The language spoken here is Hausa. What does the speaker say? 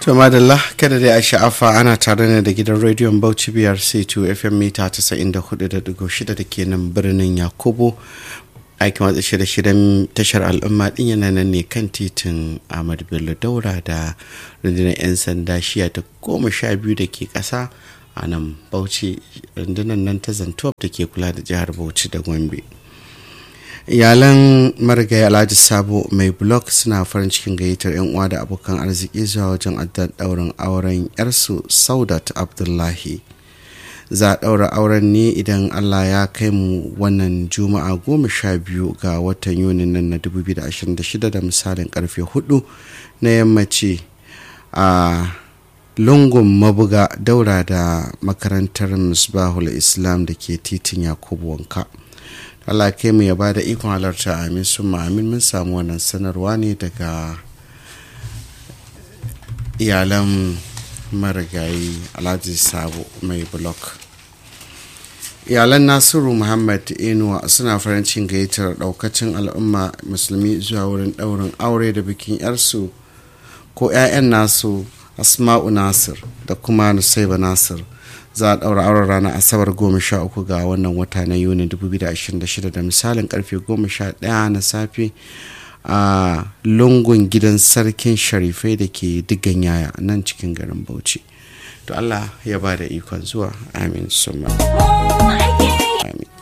To madalla kada dai a sha'afa ana tare ne da gidan rediyon Bauchi biyar C2 FM mita 94.6 da ke nan birnin Yakubu. Aikin watsa shirye-shiryen tashar al'umma din yana nan ne kan titin Ahmad Bello Daura da rundunar 'yan sanda shiya ta goma sha biyu da ke ƙasa a nan Bauchi rundunar nan ta Zantuwaf da ke kula da jihar Bauchi da Gombe. iyalan marigayi alhaji sabo mai blog suna farin cikin gayyatar yan uwa da abokan arziki zuwa wajen addan daurin auren yarsu saudat abdullahi za a daura auren ne idan allah ya kai mu wannan juma'a goma sha biyu ga watan yuni nan na 2026 da misalin karfe 4 na yammaci a lungun mabuga daura da makarantar misbahul islam da ke titin yakubu wanka Allah kai mu ya bada ikon halarta amin sun amin mun samu wannan sanarwa ne daga iyalan marigayi alhaji sabo mai blok iyalan nasiru muhammad inuwa suna farin cikin gayyatar daukacin al'umma musulmi zuwa wurin daurin aure da bikin yarsu ko 'ya'yan nasu asma'u nasir da kuma nusaiba nasir za a ɗaura auren ranar asabar goma sha uku ga wannan wata na yuni 2026 da misalin karfe goma sha ɗaya na safe a lungun gidan sarkin sharifai da ke digan yaya nan cikin garin bauchi to allah ya ba da ikon zuwa amin summa amin